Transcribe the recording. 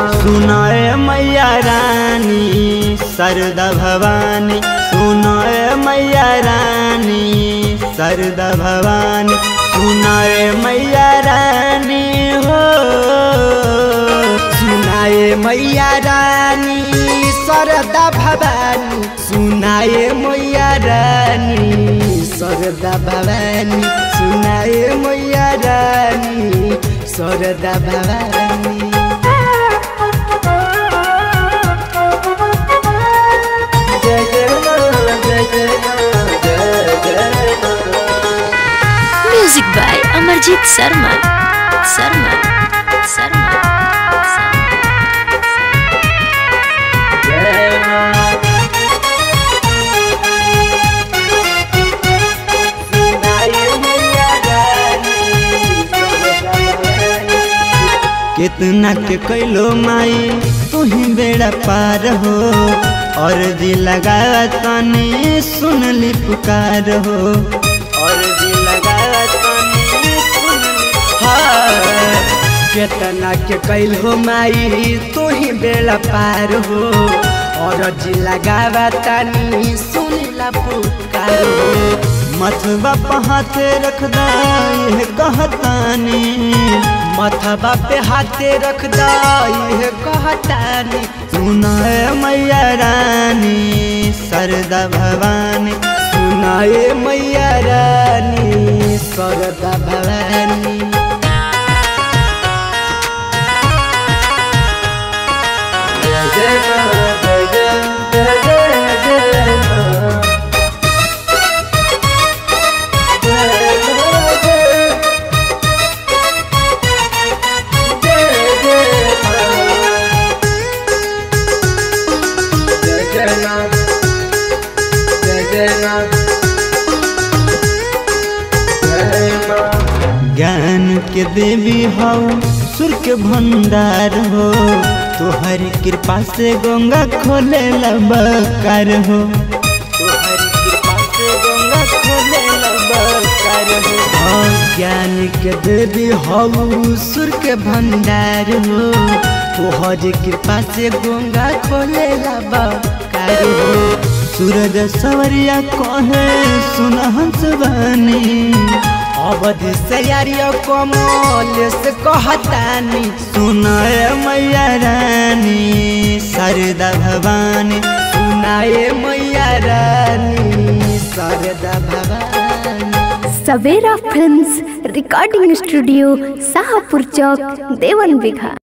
सुनाए मैया रानी सरदा भवानी सुनाए मैया रानी सरदा भवानी सुनाए मैया रानी हो सुनाए मैया रानी सरदा भवानी सुनाए मैया रानी सरदा भवानी सुनाए मैया रानी सरदा भवानी जय जय मां, जय जय मां, जय जय मां। म्यूजिक बाय अमरजीत शर्मा शर्मा शर्मा जय मां। सुनाए मैया रानी, सरदा भवानी। कितना के कैलो माई तू ही बेड़ा पार हो और जी लगा तनी सुन ली पुकार हो और जी लगा तनी सुन ली हाँ, केतना के कैल हो माई तू ही बेड़ा पार हो और जी लगावा तानी सुनीला पुकार हो मथवा पहाते रख ये कहतानी मथबा पे हाथे रख ये कहतानी सुनाए मैया रानी सरदा भवानी सुनाए मैया रानी सरदा भवानी जय जय मां, जय जय, जय जय जय मां। जय मां, जय जय जय मां। जय जय मां, जय जय मां। जय मां। ज्ञान के देवी हो सुर के भंडार हो तोहरी कृपा से गंगा खोले लबकार हो तोहरी कृपा से गंगा खोले लबकार हो हाँ, ज्ञान के देवी हऊ सुर के भंडार हो तोहर कृपा से गंगा खोले कार हो सूरज सवरिया कहे सुन हंस बनी अवधि से यारियो कमल से कहतानी सुनाए मैया रानी सरदा भवानी सुनाए मैया रानी Sharda Bhavani Savera films recording studio Shahpur चौक देवन बिघा